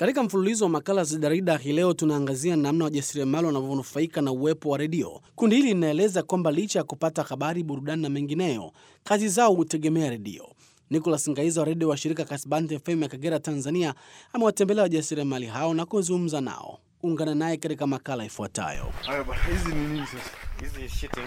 Katika mfululizo wa makala za jarida hii leo tunaangazia namna wajasiriamali wanavyonufaika na uwepo wa redio. Kundi hili linaeleza kwamba licha ya kupata habari, burudani na mengineyo, kazi zao hutegemea redio. Nicholas Ngaiza wa redio wa shirika Kasbante FM ya Kagera, Tanzania, amewatembelea wajasiriamali hao na kuzungumza nao. Ungana naye katika makala ifuatayo. Haya bwana, hizi ni nini sasa? Hizi sheeting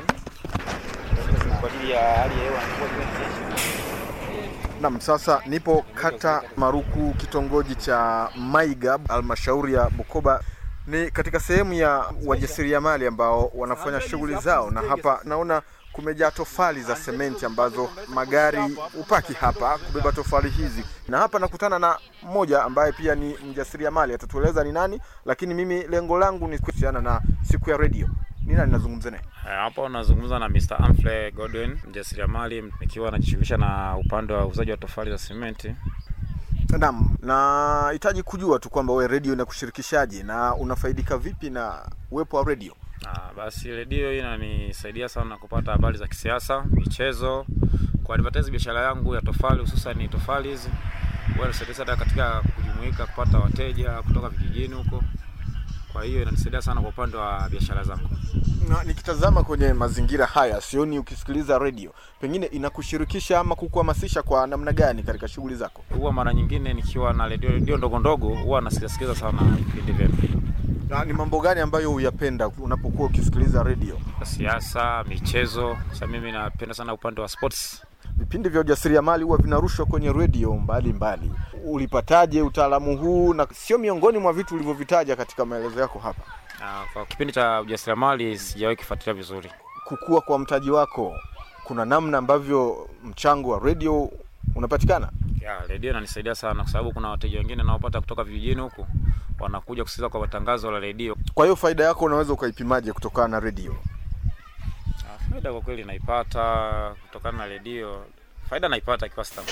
kwa ajili ya hali ya hewa mvua ikinyesha. Naam, sasa nipo kata Maruku, kitongoji cha Maiga, halmashauri ya Bukoba. Ni katika sehemu ya wajasiriamali ambao wanafanya shughuli zao, na hapa naona kumejaa tofali za sementi ambazo magari upaki hapa kubeba tofali hizi, na hapa nakutana na mmoja ambaye pia ni mjasiriamali, atatueleza ni nani, lakini mimi lengo langu ni kuhusiana na siku ya redio. Ni nani nazungumza naye? Eh, Hapa unazungumza na Mr. Humphrey Godwin, mjasiriamali nikiwa najishughulisha na upande wa uuzaji wa tofali za simenti. Naam, nahitaji kujua tu kwamba wewe redio inakushirikishaje na unafaidika vipi na uwepo wa redio? Ah, basi redio hii inanisaidia sana kupata habari za kisiasa, michezo, kuadvertise biashara yangu ya tofali, hususan ni tofali hizi. Huwa inanisaidia sana katika kujumuika, kupata wateja kutoka vijijini huko. Kwa hiyo inanisaidia sana kwa upande wa biashara zangu. Na nikitazama kwenye mazingira haya sioni ukisikiliza redio, pengine inakushirikisha ama kukuhamasisha kwa namna gani katika shughuli zako? Huwa mara nyingine nikiwa na redio redio ndogo ndogo, huwa nasikiliza sana vipindi vyenu, Na ni mambo gani ambayo huyapenda unapokuwa ukisikiliza redio? siasa, michezo. Sasa mimi napenda sana upande wa sports. Vipindi vya ujasiriamali huwa vinarushwa kwenye redio mbalimbali. Ulipataje utaalamu huu, na sio miongoni mwa vitu ulivyovitaja katika maelezo yako hapa? Ah, Kwa kipindi cha ujasiriamali sijawahi kufuatilia vizuri. Kukua kwa mtaji wako, kuna namna ambavyo mchango wa redio unapatikana? Ya, redio inanisaidia sana kwa sababu kuna wateja wengine naopata kutoka vijijini huku wanakuja kusikiliza kwa matangazo la redio. Kwa hiyo faida yako unaweza ukaipimaje kutokana na redio? Ah, Faida kwa kweli naipata kutokana na redio, faida naipata kiasi fulani.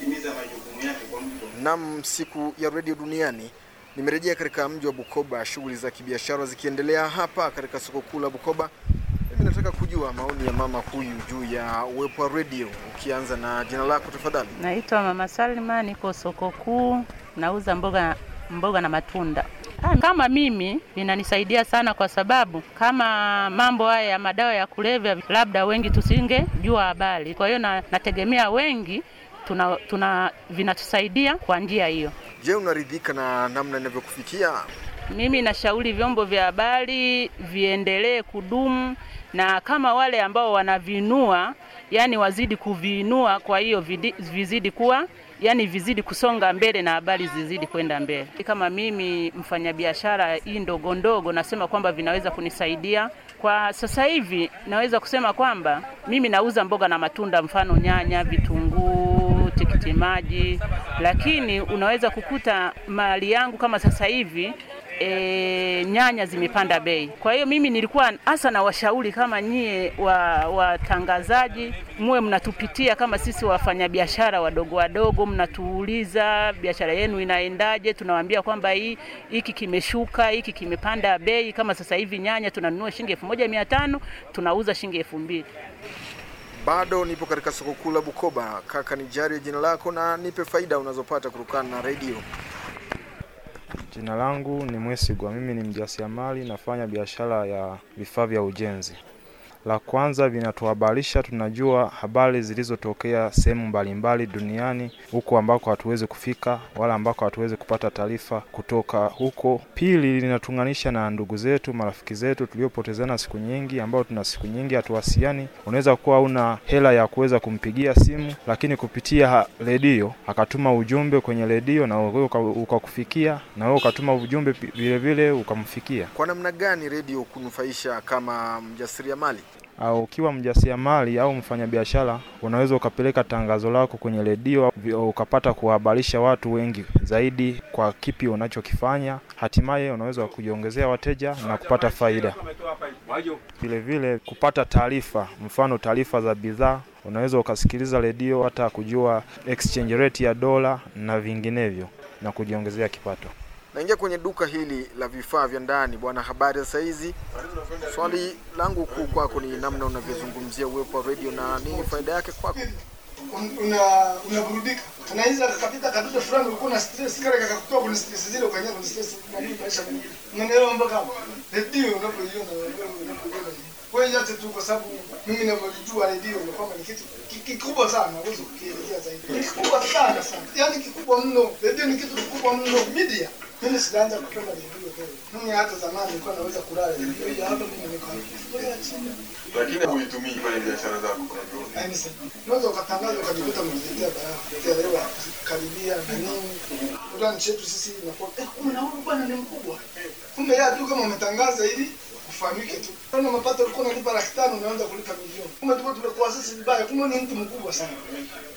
Nam, siku ya redio duniani, nimerejea katika mji wa Bukoba, shughuli za kibiashara zikiendelea hapa katika soko kuu la Bukoba. Mimi nataka kujua maoni ya mama huyu juu ya uwepo wa redio, ukianza na jina lako tafadhali. Naitwa Mama Salma, niko soko kuu, nauza mboga mboga na matunda. Ah, Kama mimi inanisaidia sana kwa sababu kama mambo haya ya madawa ya kulevya, labda wengi tusingejua habari. Kwa hiyo na, nategemea wengi tuna, tuna vinatusaidia kwa njia hiyo. Je, unaridhika na namna inavyokufikia? Mimi nashauri vyombo vya habari viendelee kudumu, na kama wale ambao wanavinua, yani wazidi kuviinua, kwa hiyo vidi- vizidi kuwa yani vizidi kusonga mbele na habari zizidi kwenda mbele. Kama mimi mfanyabiashara hii ndogo ndogo, nasema kwamba vinaweza kunisaidia kwa sasa hivi. Naweza kusema kwamba mimi nauza mboga na matunda, mfano nyanya, vitunguu, tikiti maji, lakini unaweza kukuta mali yangu kama sasa hivi e, nyanya zimepanda bei. Kwa hiyo mimi nilikuwa hasa na washauri kama nyie wa watangazaji, muwe mnatupitia kama sisi wafanyabiashara wadogo wadogo, mnatuuliza biashara yenu inaendaje. Tunawaambia kwamba hii hiki kimeshuka, hiki kimepanda bei. Kama sasa hivi nyanya tunanunua shilingi elfu moja mia tano tunauza shilingi elfu mbili. Bado nipo katika soko kuu la Bukoba. Kaka, nijarie jina lako na nipe faida unazopata kutokana na redio. Jina langu ni Mwesigwa, mimi ni mjasiriamali, nafanya biashara ya vifaa vya ujenzi. La kwanza, vinatuhabarisha, tunajua habari zilizotokea sehemu mbalimbali duniani, huko ambako hatuwezi kufika wala ambako hatuwezi kupata taarifa kutoka huko. Pili, linatuunganisha na ndugu zetu, marafiki zetu tuliopotezana siku nyingi, ambao tuna siku nyingi hatuwasiliani. Unaweza kuwa una hela ya kuweza kumpigia simu, lakini kupitia ha- redio akatuma ujumbe kwenye redio na wewe uka- ukakufikia, na wewe ukatuma ujumbe pi- vile vile ukamfikia. Kwa namna gani redio kunufaisha kama mjasiriamali? au ukiwa mjasiriamali au mfanyabiashara unaweza ukapeleka tangazo lako kwenye redio vi- ukapata kuwahabarisha watu wengi zaidi kwa kipi unachokifanya. Hatimaye unaweza kujiongezea wateja na kupata faida. Vile vile kupata taarifa, mfano taarifa za bidhaa, unaweza ukasikiliza redio hata kujua exchange rate ya dola na vinginevyo na kujiongezea kipato. Naingia kwenye duka hili la vifaa vya ndani. Bwana, habari za saizi? Swali langu kuu kwako ni namna unavyozungumzia uwepo wa redio na nini faida yake kwako. un- una unaburudika. Tunaweza kapita kadude fulani ulikuwa na stress kale kakakutoa kwenye stress zile ukaingia kwenye stress na nini maisha mengine. Unaelewa mpaka hapo. Redio unapoiona wewe unapoiona. Kwa hiyo yote tu kwa sababu mimi ninavyojua redio ni kwamba ni kitu ki- kikubwa sana, huwezi kukielezea zaidi. Ni kikubwa sana sana. Yaani kikubwa mno. Redio ni kitu kikubwa mno. Media. Mimi sijaanza kupenda redio leo. Mimi hata zamani nilikuwa naweza kulala redio hii hapa mimi niko hapa. chini. lakini huitumii kwenye biashara zako unavyoona. Yaani sasa, unaweza ukatangaza ukajikuta umejiletea balaa kuelewa karibia na nini. Unajua nchi yetu sisi inakuwa eh, kumbe na huyu bwana ni mkubwa. Kumbe yeye tu kama umetangaza ili ufahamike tu. Kama mapato ulikuwa unalipa laki tano unaanza kulipa milioni. Kumbe tulikuwa tumekuwa sisi vibaya, kumbe ni mtu mkubwa sana.